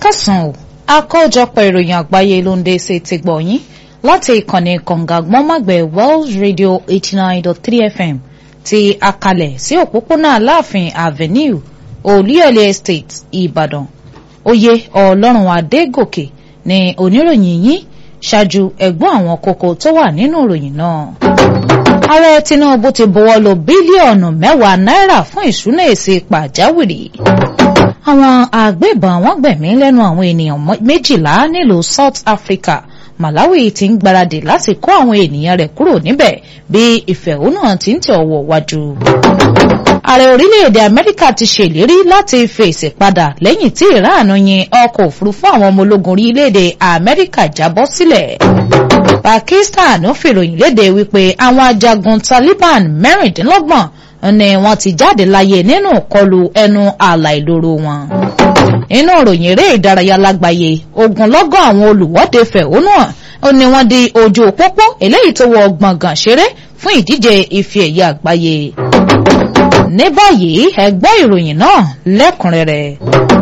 káàsán o àkójọpọ̀ ìròyìn àgbáyé ló ń dé sí ti gbọ̀nyìn láti ìkànnì kọ̀ǹgàgbọ́nmọ̀gbẹ̀ Wells Radio eighty nine dot three FM ti akalẹ̀ sí òpópónà aláàfin avenue olúyọ̀lé estate ìbàdàn oyè ọlọ́run adégòkè ní oníròyìn yín ṣáájú ẹ̀gbọ́n àwọn kókó tó wà nínú ìròyìn náà. ààrẹ tinubu ti buwọ́ lù bílíọ̀nù mẹ́wàá náírà fún ìṣúná èsì pàjáwìrì. àwọn àgbébọn wọ́n gbẹ̀mí lẹ́nu àwọn ènìyàn méjìlá nílùú south africa malawi ti ń gbáradì láti kó àwọn ènìyàn rẹ̀ kúrò níbẹ̀ bí ìfẹ̀hónúhàn ti ń tẹ̀ ọwọ́ wájú. ààrẹ orílẹ̀-èdè amẹ́ríkà ti ṣèlérí láti fèsì padà lẹ́yìn tí iran yin ọkọ̀ òfurufú àwọn ọmọ ológun orílẹ̀-èdè amẹ́ríkà jábọ́ sílẹ̀. pakistan fìròyìn léde wípé àwọn ajagun taliban mẹ́rìndínlọ́gbọ̀n ni wọ́n ti jáde láyé nínú ìkọlù ẹnu ààlà ìloro wọn nínú ìròyìn eré ìdárayá lágbàáyé ogunlọ́gọ̀ àwọn olùwọ́de fẹ̀hónú hàn ó ní wọ́n di ojú pópó eléyìí tó wọ gbọ̀ngàn ṣeré fún ìdíje ife ẹ̀yẹ àgbáyé. ní báyìí ẹ gbọ́ ìròyìn náà lẹ́kùnrẹ́rẹ́.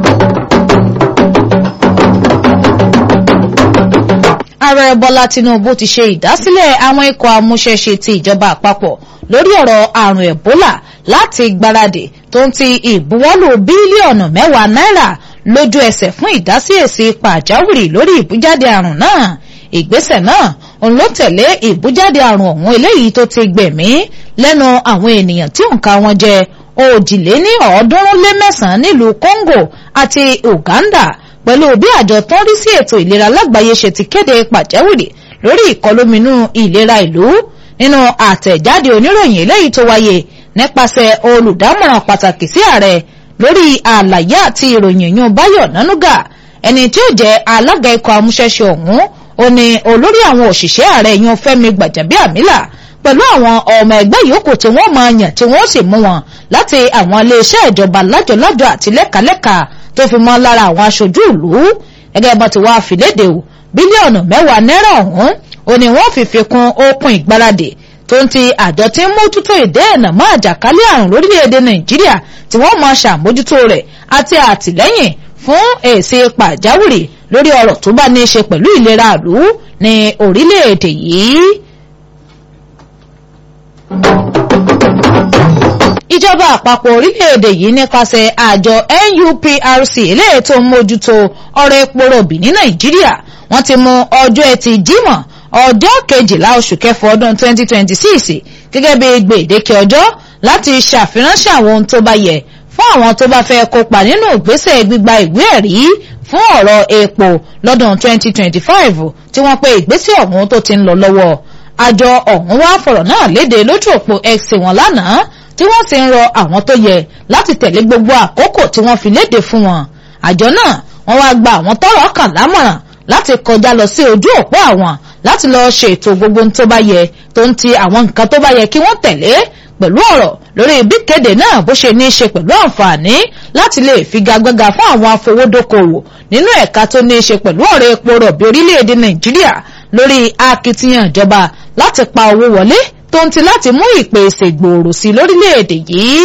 ààrẹ bọ́lá tinubu ti ṣe ìdásílẹ̀ àwọn ikọ̀ amúṣẹ́ṣe ti ìjọba àpapọ̀ lórí ọ̀rọ̀ àrùn ẹ̀bólà láti gbáradì tó ń ti ìbuwọ́lù bílíọ̀nù mẹ́wàá náírà lójú ẹsẹ̀ fún ìdásí èsì pàjáwìrì lórí ìbújáde àrùn náà ìgbésẹ̀ náà òun ló tẹ̀lé ìbújáde àrùn ọ̀hún eléyìí tó ti gbẹ̀mí lẹ́nu àwọn ènìyàn tí òǹkà wọn jẹ òjìléní ọ̀ọ́dúnrún lé mẹ́sàn-án nílùú Congo àti Uganda pẹ̀lú bí àjọ tó ń rí sí ètò ìlera lágbàáyé ṣe ti kéde pàjáwìrì lórí ìkọlóminú ìlera ìlú nínú àtẹ̀jáde oníròyìn eléyìí tó wáyé nípasẹ̀ olùdámọ̀ràn pàtàkì sí ààrẹ lórí àlàyé àti ìròyìn yún Báyọ̀ Nánúgà ẹni tí ó jẹ́ alága ikọ̀ amúṣẹ́ṣe ọ̀hún ó ní olórí àwọn òṣìṣẹ́ ààrẹ yún Fẹ́mi Gbàjàbíàmílà pẹ̀lú àwọn ọmọ ẹgbẹ́ yòókù tí wọ́n máa yàn tí wọ́n sì mú wọn láti àwọn iléeṣẹ́ ìjọba lájọlájọ àti lẹ́kàlẹ́kà tó fi mọ́ lára àwọn aṣojú ìlú gẹ́gẹ́ bó ti wá fìlédè o bílíọ̀nù mẹ́wàá náírà ọ̀hún ó ní wọ́n fi fi kún okùn ìgbáradì tó ń ti àjọ tí ń mójútó ìdẹ́ẹ̀nà mọ́ àjàkálẹ̀ àrùn lórílẹ̀‐èdè nàìjíríà tí wọ́n máa ṣàmójútó rẹ̀ àti àtìlẹ́yìn fún èsì pàjáwìrì lórí ọ̀rọ̀ tó bá ní í ṣe pẹ̀lú ìlera ìlú ní orílẹ̀‐èdè yìí. ìjọba àpapọ̀ orílẹ̀-èdè yìí nípasẹ̀ àjọ NUPRC eléyìí tó ń mójútó ọ̀rọ̀ epo rọ̀bì ní nàìjíríà wọ́n ti mú ọjọ́ ẹtì jímọ̀ ọjọ́ kejìlá oṣù kẹfọ ọdún 2026 gẹ́gẹ́ bí gbèdéke ọjọ́ láti ṣàfiránṣẹ́ àwọn ohun tó bá yẹ fún àwọn tó bá fẹ́ kópa nínú ìgbésẹ̀ gbígba ìwé ẹ̀rí fún ọ̀rọ̀ epo lọ́dún 2025 tí wọ́n pe ìgbésẹ̀ ọ̀hún tó ti ń lọ lọ́wọ́ àjọ ọ̀hún wá fọ̀rọ̀ náà léde lójú òpó X wọn lánàá tí wọ́n sì ń rọ àwọn tó yẹ láti tẹ̀lé gbogbo àkókò tí wọ́n fi léde fún wọn àjọ náà wọ́n wá gba àwọn tọ́rọ̀ kàn lámọ̀ràn láti kọjá lọ sí ojú òpó àwọn láti lọ ṣètò gbogbo tó bá yẹ tó ń ti àwọn nǹkan tó bá yẹ kí wọ́n tẹ̀lé pẹ̀lú ọ̀rọ̀ lórí bí kéde náà bó ṣe ní í ṣe pẹ̀lú àǹfààní láti lè figagbága fún àwọn afowódókòwò nínú ẹ̀ka tó ní í ṣe pẹ̀lú ọ̀rọ̀ epo rọ̀bì orílẹ̀-èdè nàìjíríà lórí akitiyan ìjọba láti pa owó wọlé tó ń ti láti mú ìpèsè gbòòrò sí lórílẹ̀-èdè yìí.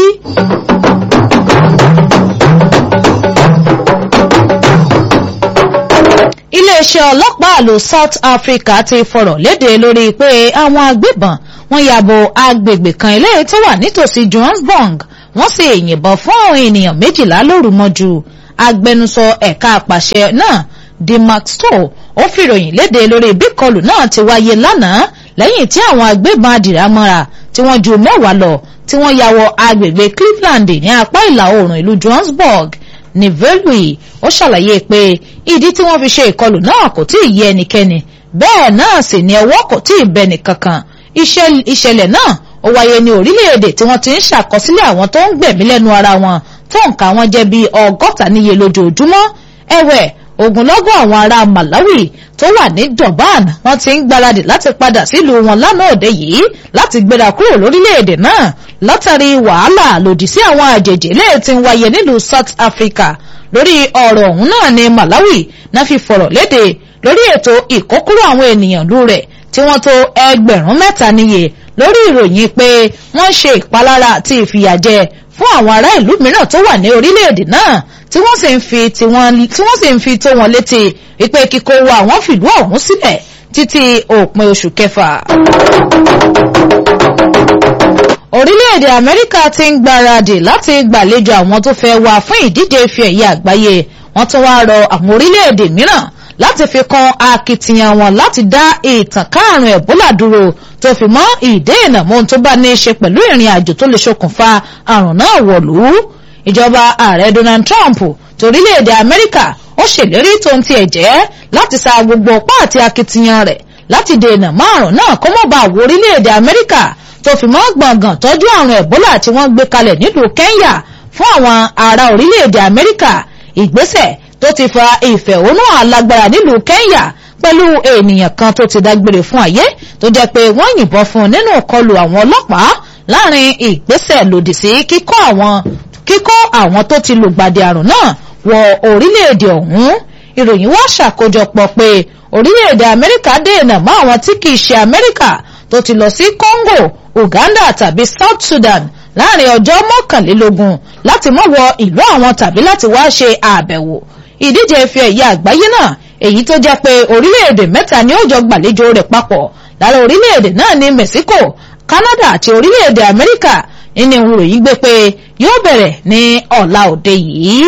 iléeṣẹ́ ọlọ́pàá ìlú South Africa ti fọ̀rọ̀ léde lórí pé àwọn agbébọn wọ́n yàbò agbègbè kan eléyìí tó wà nítòsí Johannesburg wọ́n sì yìnbọn fún àwọn ènìyàn méjìlá lóru mọ́jú agbẹnusọ ẹ̀ka àpàṣẹ náà Dimax Stoll ó fìròyìn léde lórí bí ìkọlù náà ti wáyé lánàá lẹ́yìn tí àwọn agbébọn adìrámọ́ra tí wọ́n ju mẹ́wàá lọ tí wọ́n ya wọ agbègbè Cleveland ní apá ìlà oòrùn ìlú Johannesburg nivelui ó ṣàlàyé pé ìdí tí wọ́n fi ṣe ìkọlù náà kò tí ì yé ẹnikẹ́ni bẹ́ẹ̀ náà sì ni ọwọ́ kò tí ì bẹ nìkankan ìṣẹ̀lẹ̀ náà ó wáyé ní orílẹ̀-èdè tí wọ́n ti ń ṣàkọsílẹ̀ àwọn tó ń gbẹ̀mí lẹ́nu ara wọn tó nǹka wọn jẹ́ bíi ọgọ́ta níye lójoojúmọ́ ẹ̀wẹ̀ ogunlọ́gọ̀ àwọn ará Malawi tó wà ní Durban wọ́n ti ń gbáradì láti padà sílùú wọn lánàá òde yìí láti gbéra kúrò lórílẹ̀‐èdè náà látàrí wàhálà lòdì sí àwọn àjèjì léè tí ń wáyé nílùú South Africa lórí ọ̀rọ̀ ọ̀hún náà ní Malawi náà fi fọ̀rọ̀ léde lórí ètò ìkókúrò àwọn ènìyàn lú rẹ̀ tí wọ́n tó ẹgbẹ̀rún mẹ́ta níye lórí ìròyìn pé wọ́n ṣe ìpalára àti ìfìyàjẹ fún àwọn ará ìlú mìíràn tó wà ní orílẹ̀-èdè náà tí wọ́n sì ń fi tí wọ́n sì ń fi tó wọn létí wípé kíkó wa àwọn fìlú ọ̀hún sílẹ̀ títí òpin oṣù kẹfà. orílẹ̀-èdè amẹ́ríkà ti ń gbáradì láti gbàlejò àwọn tó fẹ́ wá fún ìdíje ife ẹ̀yẹ àgbáyé wọ́n tún wá rọ àwọn orílẹ̀-èdè mìíràn láti fi kan akitiyan wọn láti dá ìtànká àrùn ẹ̀bólà dúró tó fi mọ́ ìdènà mọ́hun tó bá ní í ṣe pẹ̀lú ìrìn àjò tó lè ṣokùnfà àrùn náà wọ̀lú. ìjọba ààrẹ donald trump torílẹ̀-èdè amẹ́ríkà ó ṣèlérí tó ń tiẹ̀ jẹ́ láti sa gbogbo ọpá àti akitiyan rẹ̀ láti dènà márùn náà kó mọ́ bá wọ orílẹ̀-èdè amẹ́ríkà tó fi mọ́ gbọ̀ngàn tọ́jú àrùn ẹ̀bólà tí wọ́n gbé kalẹ̀ nílùú kenya fún àwọn ará orílẹ̀-èdè amẹ́ríkà ìgbésẹ̀ tó ti fa ìfẹ̀hónú alágbára nílùú kenya pẹ̀lú ènìyàn kan tó ti dágbére fún ayé tó jẹ́ pé wọ́n yìnbọn fún un nínú ìkọlù àwọn ọlọ́pàá láàrin ìgbésẹ̀ lòdì sí kíkọ́ àwọn kíkọ́ àwọn tó ti lùgbàdì àrùn náà wọ orílẹ̀-èdè ọ̀hún ìròyìn wá ṣàkójọpọ̀ pé orílẹ̀-èdè amẹ́ríkà dènà mọ́ àwọn tí kìí ṣe amẹ́ríkà tó ti lọ sí congo uganda tàbí south sudan láàrin ọjọ́ mọ́kànlélógún láti mọ́ wọ ìlú àwọn tàbí láti wá ṣe àbẹ̀wò ìdíje ife ẹ̀yẹ àgbáyé náà èyí tó jẹ́ pé orílẹ̀-èdè mẹ́ta ni ó jọ gbàlejò rẹ̀ papọ̀ lára orílẹ̀-èdè náà ní mexico canada àti orílẹ̀-èdè amẹ́ríkà nínú ìròyìn gbé pé yóò bẹ̀rẹ̀ ní ọ̀la òde yìí.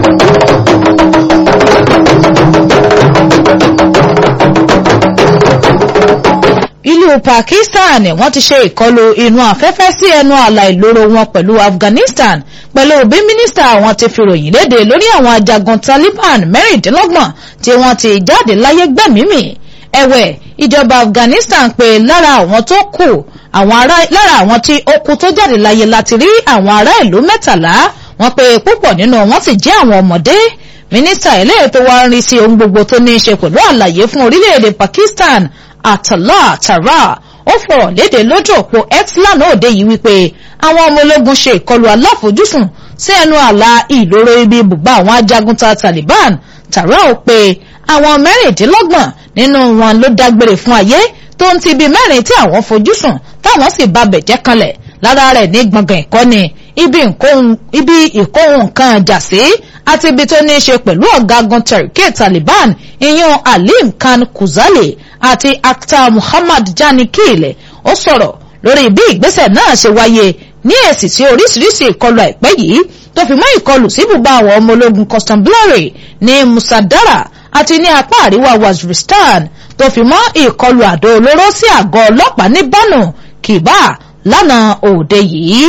ìlú pakistan wọ́n ti ṣe ìkọlù inú afẹ́fẹ́ sí ẹnu ààlà ìloro wọn pẹ̀lú afghanistan pẹ̀lú bí mínísítà wọn ti fi ròyìn léde lórí àwọn ajagun taliban mẹ́rìndínlọ́gbọ̀n tí wọ́n ti jáde láyé gbẹ̀mímì ẹ̀wẹ̀ ìjọba afghanistan pé lára àwọn tó kù àwọn ará lára àwọn tí ó kú tó jáde láyé láti rí àwọn ará ìlú mẹ́tàlá wọ́n pé púpọ̀ nínú wọn sì jẹ́ àwọn ọmọdé mínísítà eléyìí tó wá ń rí sí ohun gbogbo tó ní í ṣe pẹ̀lú àlàyé fún orílẹ̀-èdè pakistan Atala Tara ó fọ̀rọ̀ léde lójú òpó x lánàá òde yìí wípé àwọn ọmọ ológun ṣe ìkọlù aláfojúsùn sí ẹnu àlà ìloro ibi ibùgbà àwọn ajagunta Taliban Tara ó pe àwọn mẹ́rìndínlọ́gbọ̀n nínú wọn ló dágbére fún ayé tó ń ti bí mẹ́rin tí àwọn fojúsùn táwọn sì ba bẹ̀jẹ́ kanlẹ̀ lára rẹ̀ ní gbọ̀ngàn ìkọ́ni ibi ìkóhun nǹkan jà sí àti ibi tó ní í ṣe pẹ̀lú ọ̀gágun Tehrik Taliban ìyún Alim Khan Kuzali àti Akhtar Muhammad Jani Kile ó sọ̀rọ̀ lórí bí ìgbésẹ̀ náà ṣe wáyé ní èsì sí oríṣiríṣi ìkọlù àìpẹ́ yìí tó fi mọ́ ìkọlù sí ibùba àwọn ọmọ ológun Constabulary ní Musadara àti ní apá àríwá Waziristan tó fi mọ́ ìkọlù àdó olóró sí àgọ́ ọlọ́pàá ní Bano Kiba lánàá òde yìí.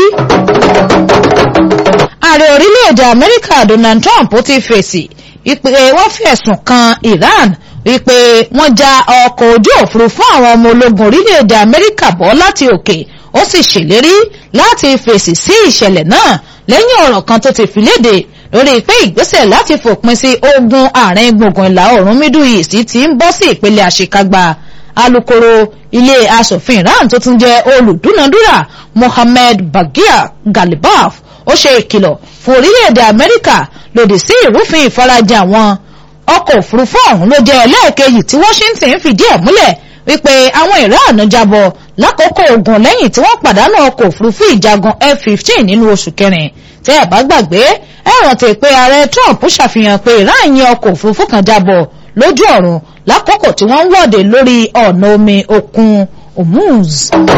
ààrẹ orílẹ̀-èdè Amẹ́ríkà Donald Trump ti fèsì ìpè wọ́n fi ẹ̀sùn kan Iran wípé wọ́n já ọkọ̀ ojú òfurufú àwọn ọmọ ológun orílẹ̀-èdè Amẹ́ríkà bọ́ láti òkè ó sì ṣèlérí láti fèsì sí ìṣẹ̀lẹ̀ náà lẹ́yìn ọ̀rọ̀ kan tó ti fi léde lórí pé ìgbésẹ̀ láti fòpin sí ogun àárín gbùngbùn ìlà oòrùn Middle East ti ń bọ́ sí ìpele àṣekágbá alukoro ilé asòfin Iran tó tún jẹ́ olùdúnadúrà Mohammed Bagher Ghalibaf ó ṣe ìkìlọ̀ fún orílẹ̀-èdè Amẹ́ríkà lòdì sí ìrúfin ìfarajìn àwọn ọkọ̀ òfurufú ọ̀hún ló jẹ́ ẹlẹ́ẹ̀kejì tí Washington fìdí ẹ̀ múlẹ̀ wípé àwọn Iran jábọ̀ lákòókò ogun lẹ́yìn tí wọ́n pàdánù ọkọ̀ òfurufú ìjagun F-15 nínú oṣù kẹrin tẹ́ ẹ̀ bá gbàgbé ẹ rántí pé ààrẹ Trump ṣàfihàn pé Iran yin ọkọ̀ òfurufú kan jábọ̀ lójú ọ̀run lákòókò tí wọ́n ń wọ́de lórí ọ̀nà omi òkun Hormuz.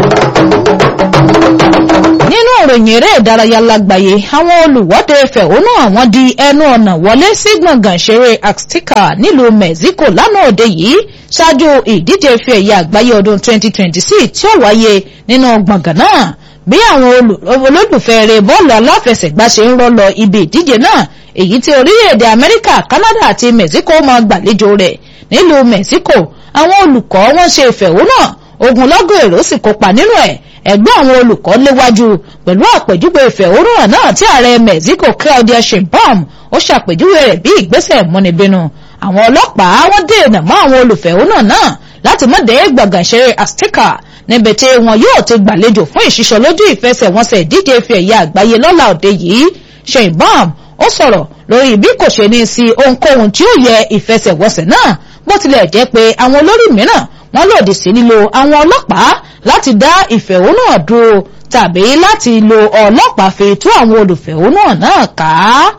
nínú ìròyìn eré ìdárayá lágbàáyé àwọn olùwọ́de fẹ̀hónú àwọn di ẹnu ọ̀nà wọlé sí gbọ̀ngàn ìṣeré Azteca nílùú Mexico lánàá òde yìí ṣáájú ìdíje ife ẹ̀yẹ àgbáyé ọdún 2026 tí ó wáyé nínú gbọ̀ngàn náà bí àwọn olólùfẹ́ eré bọ́ọ̀lù aláfẹsẹ̀gbá ṣe ń rọ́ lọ ibi ìdíje náà èyí tí orílẹ̀-èdè Amẹ́ríkà Canada àti Mexico máa gbàlejò rẹ̀ nílùú Mexico àwọn olùkọ́ wọn ṣe ìfẹ̀hónú ogunlọ́gọ̀ èrò sì kópa nínú ẹ̀ ẹgbẹ́ àwọn olùkọ́ léwájú pẹ̀lú àpèjúwe ìfẹ̀hónúhàn náà tí ààrẹ Mexico Claudia Sheinbaum ó ṣàpèjúwe rẹ̀ bí ìgbésẹ̀ múnibínú àwọn ọlọ́pàá wọ́n dènà mọ́ àwọn olùfẹ̀hónúhàn náà láti má dé gbọ̀ngàn ìṣeré Azteca níbi tí wọn yóò ti gbàlejò fún ìṣiṣọ́ lójú ìfẹsẹ̀wọnsẹ̀ ìdíje ife ẹ̀yẹ àgbáyé lọ́la òde yìí Sheinbaum ó sọ̀rọ̀ lórí bí kò ṣe ní sí ohunkóhun tí ó yẹ ìfẹsẹ̀wọnsẹ̀ náà bó tilẹ̀ jẹ́ pé àwọn olórí mìíràn wọ́n lòdì sí lílo àwọn ọlọ́pàá láti dá ìfẹ̀hónúhàn dúró tàbí láti lo ọlọ́pàá fi tú àwọn olùfẹ̀hónúhàn náà ká.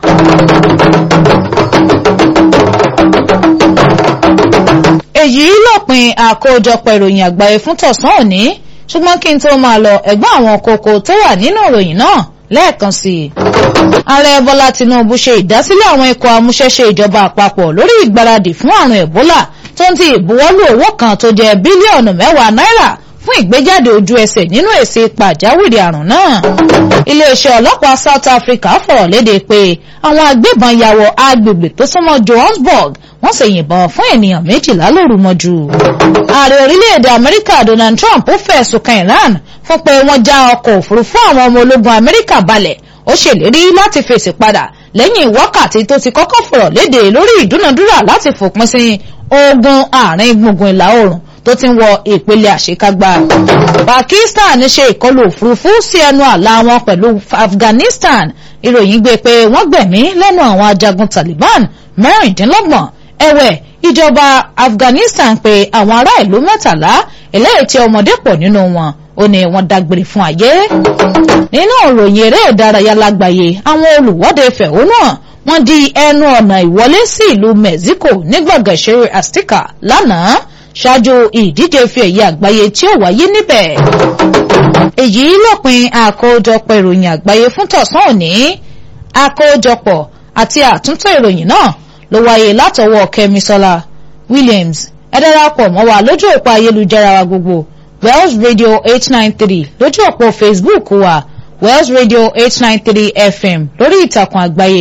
èyí lópin àkójọpọ̀ ìròyìn àgbáyé fún tọ̀sán òní ṣùgbọ́n kí n tó máa lọ ẹ̀gbọ́n àwọn kókó tó wà nínú ìròyìn náà lẹ́ẹ̀kan sí i. ààrẹ bọ́lá tinubu ṣe ìdásílẹ̀ àwọn ikọ̀ amúṣẹ́ṣe ìjọba àpapọ̀ lórí ìgbáradì fún àrùn ẹ̀bólà tó ń ti ìbuwọ́lù owó kan tó jẹ́ bílíọ̀nù mẹ́wàá náírà fún ìgbéjáde ojú ẹsẹ̀ nínú èsì pàjáwìrì àrùn náà. iléeṣẹ́ ọlọ́pàá south africa fọ̀rọ̀ léde pé àwọn agbébọn ya wọ agbègbè tó súnmọ́ johannesburg wọ́n sì yìnbọn fún ènìyàn méjìlá lóru mọ́jú. ààrẹ orílẹ̀-èdè amẹ́ríkà donald trump fẹ̀sùn kan iran fún pé wọ́n já ọkọ̀ òfurufú àwọn ọmọ ológun amẹ́ríkà balẹ̀ ó ṣèlérí láti fèsì padà lẹ́yìn wákàtí tó ti kọ́kọ́ fọ̀rọ̀ léde lórí ìdúnadúrà láti fòpin sí ogun àárín gbùngbùn ìlà oòrùn tó ti ń wọ ìpele àṣekágbá. pakistan ṣe ìkọlù òfurufú sí ẹnu àlà wọn pẹ̀lú afghanistan ìròyìn gbé pé wọ́n gbẹ̀mí lẹ́nu àwọn ajagun taliban mẹ́rìndínlọ́gbọ̀n ẹ̀wẹ̀ ìjọba afghanistan pé àwọn ará ìlú mẹ́tàlá eléyìí tí ọmọdé pọ̀ nínú wọn ó ní wọ́n dágbére fún ayé. nínú ìròyìn eré ìdárayá lágbàáyé àwọn olùwọ́de fẹ̀hónúhàn wọ́n di ẹnu ọ̀nà ìwọlé sí ìlú mexico ní gbọ̀ngàn ìṣeré azteca lánàá ṣáájú ìdíje fi ẹ̀yẹ àgbáyé tí ó wáyé níbẹ̀. èyí lópin àkójọpọ̀ ìròyìn àgbáyé fún tọ̀sán òní àkójọpọ̀ àti àtúntò ìròyìn náà ló wáyé látọwọ́ kẹ́misọ́lá williams ẹ darapọ̀ mọ́ wa lójú òpó ayélujára wa gbogbo wells radio eight nine three lójú òpó facebook wa wells radio eight nine three fm lórí ìtàkùn àgbáyé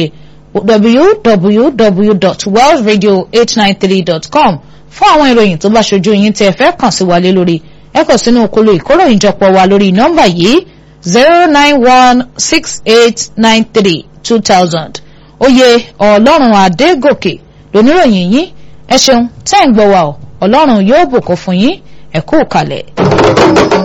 www.wellsradio893.com fún àwọn ìròyìn tó bá ṣojú yín tí ẹ fẹ́ kàn sí wa lé lórí ẹ kàn sínú okolo ìkóròyìnjọpọ̀ wa lórí nọ́mbà yìí zero nine one six eight nine three two thousand oyè ọlọ́run adégòkè lóníròyìn yín ẹ ṣeun tẹ́ ń gbọ́ wa ọ ọlọ́run yóò bùkún fún yín ẹ kú kalẹ̀.